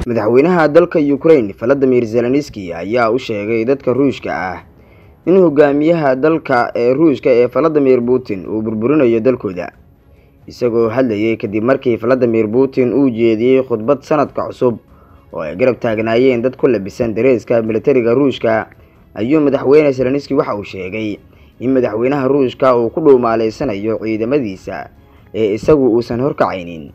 madaxweynaha dalka ukraine valadimir zelenski ayaa u sheegay dadka ruushka ah in hogaamiyaha dalka ee ruushka ee valadimir putin uu burburinayo dalkooda isagoo hadlayay kadib markii valadimir putin uu jeediyey khudbad sanadka cusub oo ay garab taagnaayeen dad ku labisan dareeska militariga ruushka ayuu madaxweyne zelenski waxa uu sheegay in madaxweynaha ruushka uu ku dhuumaaleysanayo ciidamadiisa ee isagu uusan horkacaynin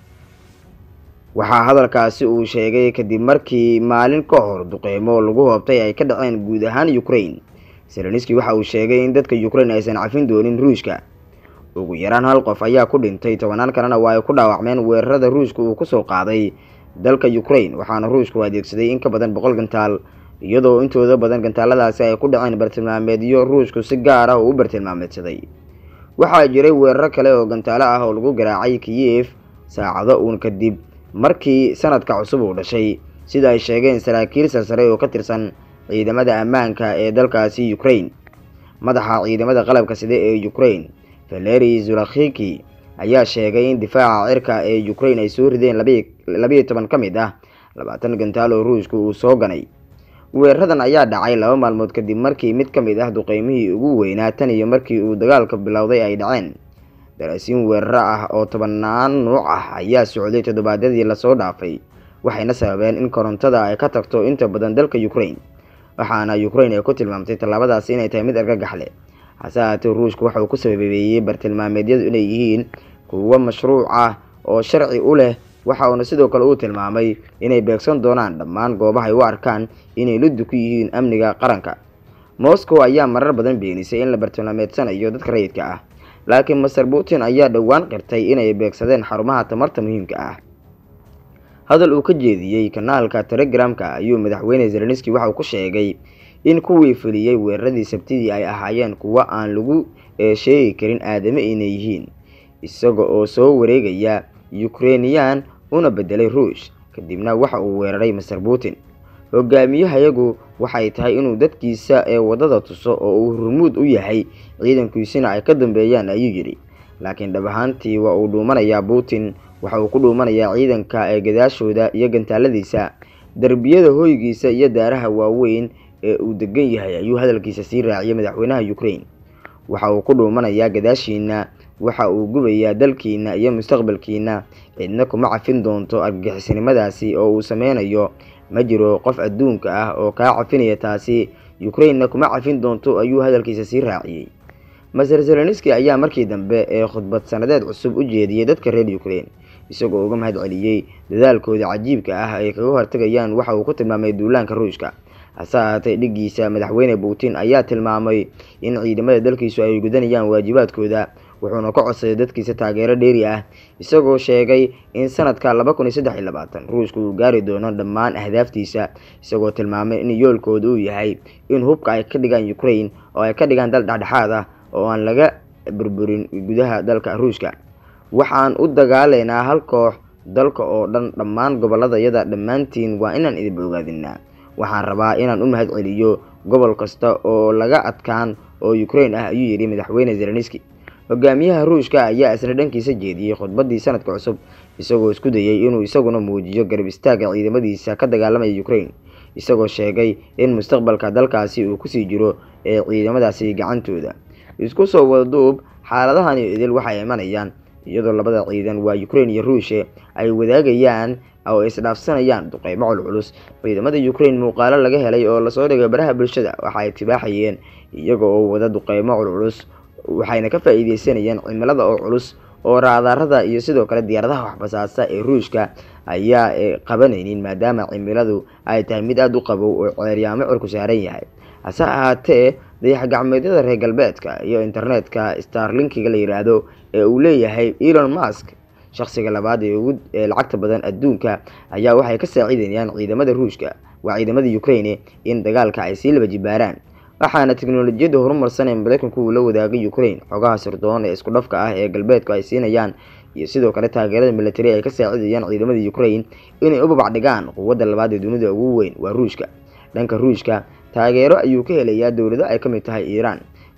waxaa hadalkaasi uu sheegay kadib markii maalin ka hor duqeymo lagu hoobtay ay ka dhaceen guud ahaan ukraine zelenski waxa uu sheegay in dadka ukraine aysan cafin doonin ruushka ugu yaraan hal qof ayaa ku dhintay tobanaan kalena waa ay ku dhaawacmeen weerarada ruushka uu kusoo qaaday dalka ukraine waxaana ruushku adeegsaday in ka badan boqol gantaal iyadoo intooda badan gantaaladaasi ay ku dhaceen bartilmaameedyo ruushku si gaar ah oo u bartilmaameedsaday waxaa jiray weeraro kale oo gantaalo ah oo lagu garaacay kiyef saacado uun kadib markii sanadka cusub uu dhashay sida ay sheegeen saraakiil sarsare oo ka tirsan ciidamada ammaanka ee dalkaasi ukraine madaxa ciidamada qalabka side ee ukraine valeri zulakhiki ayaa sheegay in difaaca cirka ee ukraine ay soo rideen labayo toban ka mid ah labaatan gantaal oo ruushka uu soo ganay weeraradan ayaa dhacay laba maalmood kadib markii mid ka mid ah duqeymihii ugu weynaa tan iyo markii uu dagaalka bilowday ay dhaceen daraasiin weeraro ah oo tobanaan nuuc ah ayaa socday toddobaadyadii lasoo dhaafay waxayna sababeen in korontada ay ka tagto inta badan dalka ukraine waxaana ukraine ay ku tilmaamtay tallaabadaasi inay tahay mid argagax leh hase ahaatee ruushka waxa uu ku sababeeyey bartilmaameedyadu inay yihiin kuwo mashruuc ah oo sharci u leh waxa uuna sidoo kale uu tilmaamay inay beegsan doonaan dhammaan goobaha ay u arkaan inay luddu ku yihiin amniga qaranka moscow ayaa marar badan beenisay in la bartilmaameedsanayo dadka rayidka ah laakiin master putin ayaa dhowaan qirtay inay beegsadeen xarumaha tamarta muhiimka ah hadal uu ka jeediyey kanaalka telegramka ayuu madaxweyne zelenski waxa uu ku sheegay in kuwii fuliyey weeraradii sabtidii ay ahaayeen kuwo aan lagu sheegi karin aadame inay yihiin isaga oo soo wareegaya ukrainiyan una bedelay ruush kadibna waxa uu weeraray master putin hogaamiyahayagu waxay tahay inuu dadkiisa ee waddada tuso oo uu hormuud u yahay ciidankiisina ay ka dambeeyaan ayuu yidhi laakiin dhab ahaantii waa uu dhuumanayaa putin waxa uu ku dhuumanayaa ciidanka ee gadaashooda iyo gantaaladiisa derbiyada hoygiisa iyo daaraha waaweyn ee uu degan yahay ayuu hadalkiisa sii raaciyay madaxweynaha ukraine waxa uu ku dhuumanayaa gadaashiina waxa uu gubayaa dalkiina iyo mustaqbalkiina cidna kuma cafin doonto argagixisnimadaasi oo uu sameynayo ma jiro qof adduunka ah oo kaa cafinaya taasi ukrainena kuma cafin doonto ayuu hadalkiisa sii raaciyey maser zelenski ayaa markii dambe ee khudbad sanadeed cusub u jeediyey dadka reer ukraine isagoo uga mahad celiyey dadaalkooda cajiibka ah ay kaga hortagayaan waxa uu ku tilmaamay duulaanka ruushka hase ahaatee dhiggiisa madaxweyne putin ayaa tilmaamay in ciidamada dalkiisu ay gudanayaan waajibaadkooda wuxuuna ka codsaday dadkiisa taageero dheeri ah isagoo sheegay in sanadka laba kun iyo saddex iyo labaatan ruushka uu gaari doono dhammaan ahdaaftiisa isagoo tilmaamay in yoolkooda uu yahay in hubka ay ka dhigaan ukraine oo ay ka dhigaan dal dhexdhexaad ah oo aan laga burburin gudaha dalka ruushka waxaan u dagaalaynaa hal koox dalka oo dhan dhammaan gobolladayada dhammaantiin waa inaan idinba ogaadinaa waxaan rabaa inaan u mahad celiyo gobol kasta oo laga adkaan oo ukraine ah ayuu yidhi madaxweyne zelenski hogaamiyaha ruushka ayaa isna dhankiisa jeediyey khudbadii sanadka cusub isagoo isku dayay inuu isaguna muujiyo garab istaaga ciidamadiisa ka dagaalamaya ukraine isagoo sheegay in mustaqbalka dalkaasi uu kusii jiro ee ciidamadaasi gacantooda isku soo wadaduub xaaladahani idil waxay imanayaan iyadoo labada ciidan waa ukraine iyo ruushe ay wadaagayaan oo isdhaafsanayaan duqeymo culculus ciidamada ukraine muuqaalo laga helay oo lasoo dhigay baraha bulshada waxa ay tibaaxayeen iyaga oo wada duqeymo culculus waxayna ka faa-iideysanayeen cimilada oo culus oo raadaarada iyo sidoo kale diyaaradaha waxbasaasa ee ruushka ayaa qabanaynin maadaama cimiladu ay tahay mid aada u qabow oo ceeryaamo cirku saaran yahay hase ahaatee dayax gacmeedyada reer galbeedka iyo internetka starlinkiga la yidhaahdo ee uu leeyahay elon musk shakhsiga labaad ee ugu lacagta badan adduunka ayaa waxay ka saaciidayaan ciidamada ruushka waa ciidamada ukraine in dagaalka ay sii laba jibaaraan waxaana teknolojiyadda horumarsan ee mareykanku uu la wadaagay ukraine xogaha sirdoon ee isku dhafka ah ee galbeedku ay siinayaan iyo sidoo kale taageerada militari ay ka saacidayaan ciidamada ukraine inay u babac dhigaan quwadda labaad ee dunida ugu weyn waa ruushka dhanka ruushka taageero ayuu ka helayaa dowlado ay ka mid tahay iiraan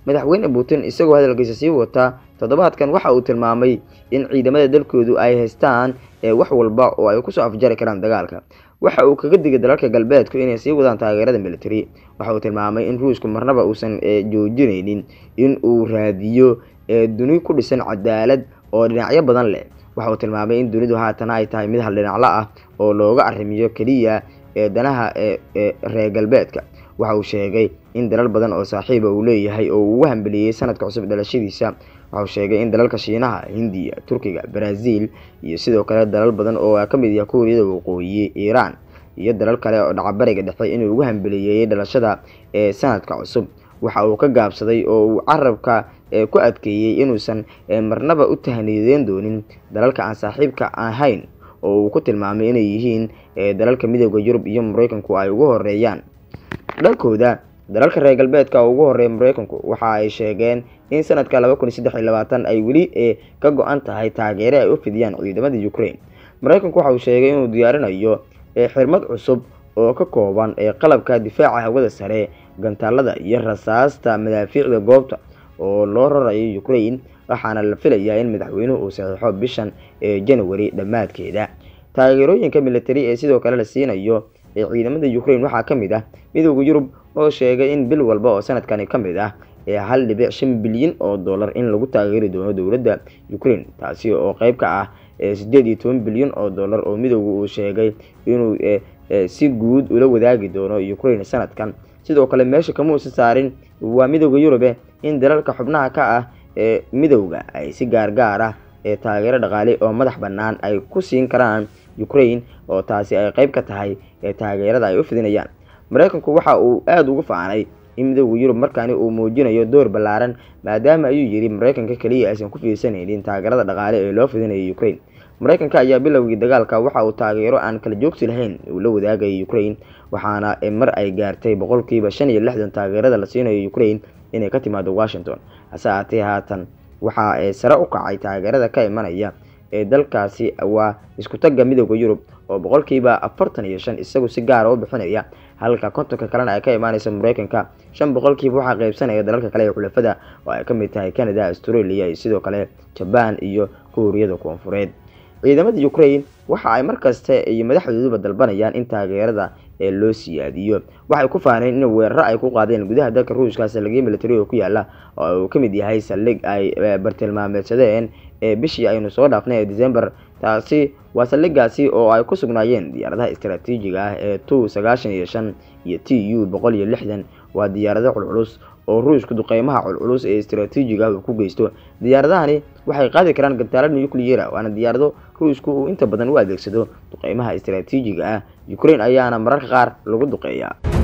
madaxweyne putin isagoo hadalkiisa sii wata toddobaadkan waxa uu tilmaamay in ciidamada dalkoodu ay haystaan wax walba oo ay kusoo afjari karaan dagaalka waxa uu kaga digay dalalka galbeedku inay sii wadaan taageerada military waxa uu tilmaamay in ruushku marnaba uusan joojinaynin in uu raadiyo duni ku dhisan cadaalad oo dhinacyo badan leh waxa uu tilmaamay in dunidu haatan ay tahay mid hal dhinaclo ah oo looga arrimiyo keliya ee danaha reer galbeedka waxa uu sheegay in dalal badan oo saaxiiba uu leeyahay oo uu ugu hambeliyey sanadka cusub dhalashadiisa waxa uu sheegay in dalalka shiinaha hindiya turkiga brazil iyo sidoo kale dalal badan oo ka mid yaha kuuriyada waqooyi iiraan iyo dalal kale oo dhacabariga dhexe inuu ugu hambeliyeeyey dhalashada ee sanadka cusub waxa uu ka gaabsaday oo uu carabka ku adkeeyey inuusan marnaba u tahniideen doonin dalalka aan saaxiibka ahayn oo uu ku tilmaamay inay yihiin dalalka midooda yurub iyo mareykanku ay ugu horeeyaan dhalkooda dalalka reer galbeedka oo ugu horeeya mareykanku waxa ay sheegeen in sanadka laba kun iyo saddex iyo labaatan ay weli ka go-an tahay taageere ay u fidiyaan ciidamada ukraine mareykanku waxa uu sheegay inuu diyaarinayo xirmad cusub oo ka kooban ee qalabka difaaca hawada sare gantaalada iyo rasaasta madaafiicda goobta oo loo rarayo ukraine waxaana la filayaa in madaxweynuhu uu saxiixo bishan ee january dhammaadkeeda taageerooyinka military ee sidoo kale la siinayo ee ciidamada ukraine waxaa ka mid ah midooda yurub oo sheegay in bil walba oo sanadkani ka mid ah ee hal dhibic shan bilyan oo dollar in lagu taageeri doono dowladda ukraine taasi oo qeyb ka ah sideed iyo toban bilyan oo dollar oo midooda uu sheegay inuu si guud ula wadaagi doono ukraine sanadkan sidoo kale meesha kama uusan saarin waa midooda yurube in dalalka xubnaha ka ah ee midowda ay si gaargaar ah ee taageero dhaqaale oo madax bannaan ay ku siin karaan ukraine oo taasi ay qeyb ka tahay ee taageerada ay u fidinayaan mareykanku waxa uu aada ugu faanay in midooda yurub markaani uu muujinayo door ballaaran maadaama ayuu yidhi mareykanka keliya aysan ku fiirsanaynin taageerada dhaqaale ee loo fidinayo ukraine mareykanka ayaa bilowgii dagaalka waxa uu taageero aan kala joogsi lahayn uu la wadaagayay ukraine waxaana mar ay gaartay boqolkiiba shan iyo lixdan taageerada la siinayo ukraine inay ka timaado washington hase aatee haatan waxa sare u kacay taageerada ka imanaya ee dalkaasi waa isku tagga midooda yurub oo boqolkiiba afartan iyo shan isagu si gaara u bixinaya halka kontonka kalena ay ka imaaneysa mareykanka shan boqolkiiba waxaa qeybsanaya dalalka kale ee xulafada oo ay ka mid tahay canada australia iyo sidoo kale jabaan iyo kuuriyada koonfureed ciidamada ukraine waxa ay markasta iyo madaxdooduba dalbanayaan in taageerada ee loo siyaadiyo waxay ku faaneen in weeraro ay ku qaadeen gudaha dalka ruushka saldhigyo military oo ku yaala oo uu ka mid yahay saldhig ay bartilmaameedsadeen ee bishii aynu soo dhaafnay ee december taasi waa saldhigaasi oo ay ku sugnaayeen diyaaradaha istaraatiijiga ah ee tu sagaashan iyo shan iyo t u boqol iyo lixdan waa diyaarado culculus oo ruushku duqeymaha culculus ee istaraatiijiga ah uu ku geysto diyaaradahani waxay qaadi karaan gantaalo nucleara waana diyaarado ruushku uu inta badan u adeegsado duqeymaha istaraatiijiga ah ukraine ayaana mararka qaar lagu duqeeyaa